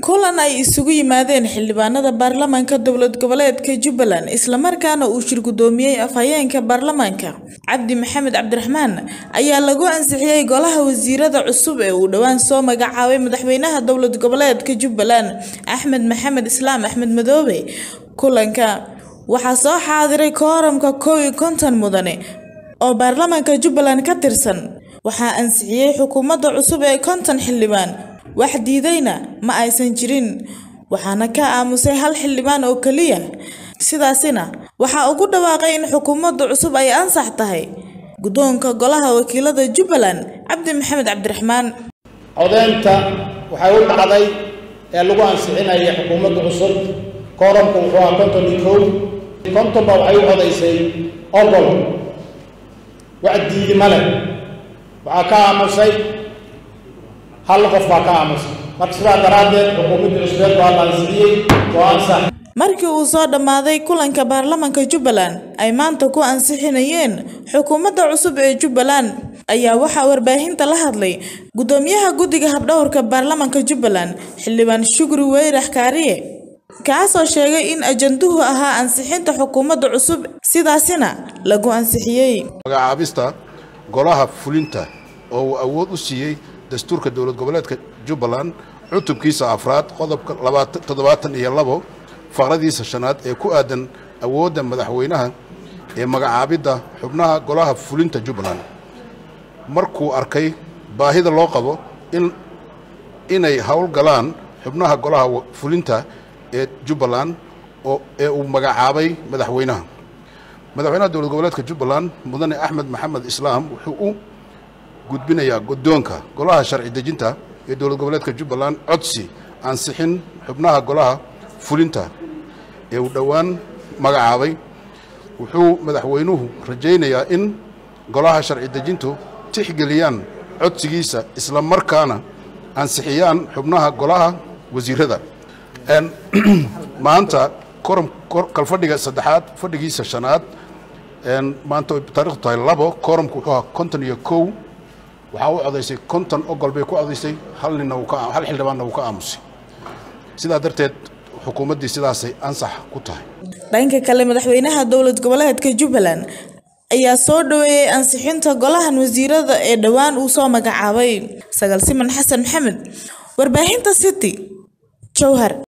kulan ay isugu yimaadeen xildhibaanada baarlamaanka dowlad goboleedka jubbaland islamarkaana uu shir gudoomiyey afhayeenka baarlamaanka cabdi maxamed cabdiraxmaan ayaa lagu ansixiyey golaha wasiirada cusub ee uu dhowaan soo magacaabay madaxweynaha dowlad goboleedka jubbaland axmed maxamed islaam axmed madoobe kulanka waxaa soo xaadiray kooramka kow iyo konton mudane oo baarlamaanka jubbaland ka tirsan waxaa ansixiyey xukuumadda cusub ee konton xildhibaan wax diidayna ma aysan jirin waxaana ka aamusay hal xildhibaan oo keliya sidaasina waxaa ugu dhawaaqay in xukuumadda cusub ay ansax tahay guddoonka golaha wakiilada jubbaland cabdi maxamed cabdiraxmaan codeynta waxay u dhacday ee lagu ansixinaya xukuumadda cusub kooramku wuxuu ahaa konton iyo kow kontonba waxay u codaysay ogol wax diidi ma leh waxaa ka aamusay hal qof baa ka aamusay marka sidaa daraaddeed xukuumaddii cusbeed waa la ansixiyey waa ansax markii uu soo dhammaaday kulanka baarlamaanka jubbaland ay maanta ku ansixinayeen xukuumadda cusub ee jubbaland ayaa waxaa warbaahinta la hadlay guddoomiyaha guddiga habdhowrka baarlamaanka jubbaland xildhibaan shukri weyrax kaariye kaasoo sheegay in ajanduhu ahaa ansixinta xukuumadda cusub sidaasina lagu ansixiyey magacaabista golaha fulinta oo uu awood u siiyey dastuurka dowlad goboleedka jubbaland cutubkiisa afraad qodobka toddobaatan iyo labo faqradiisa shanaad ee ku aadan awoodda madaxweynaha ee magacaabidda xubnaha golaha fulinta jubbaland markuu arkay baahida loo qabo in inay howlgalaan xubnaha golaha fulinta ee jubbaland oo ee uu magacaabay madaxweynaha madaxweynaha dowlad goboleedka jubbaland mudane axmed maxamed islaam wuxuu u gudbinayaa guddoonka golaha sharci dejinta ee dowlad goboleedka jubbaland codsi ansixin xubnaha golaha fulinta ee uu dhowaan magacaabay wuxuu madaxweynuhu rajaynayaa in golaha sharci dejintu tixgeliyaan codsigiisa isla markaana ansixiyaan xubnaha golaha wasiirada maanta koram kalfadhiga saddexaad fadhigiisa shanaad maanta taarikhdu tahay labo koramku wuxuu ahaa konton iyo kow waxaa u codaysay konton ogol bay ku codaysay hal ninna hal xildhibaanna wuu ka aamusay sidaa darteed xukuumaddii sidaasay ansax ku tahay dhanka kale madaxweynaha dowlad goboleedka jubbaland ayaa soo dhaweeyey ansixinta golahan wasiirada ee dhowaan uu soo magacaabay sagaal siman xasan maxamed warbaahinta city jowhar